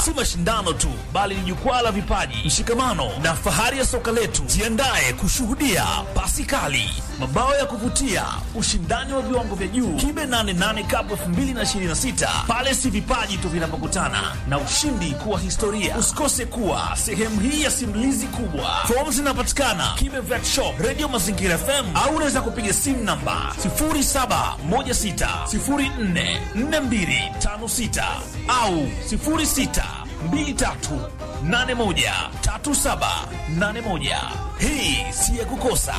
si mashindano tu, bali ni jukwaa la vipaji, mshikamano na fahari ya soka letu. Jiandae kushuhudia pasi kali, mabao ya kuvutia, ushindani wa viwango vya juu. Kibe 88 Cup 2026 pale si vipaji tu vinapokutana na ushindi kuwa historia. Usikose kuwa sehemu hii ya simulizi kubwa. Fomu zinapatikana Kibe Vet Shop, Radio Mazingira FM au unaweza kupiga simu namba 0716044256 au 0623813781. Hii si ya kukosa.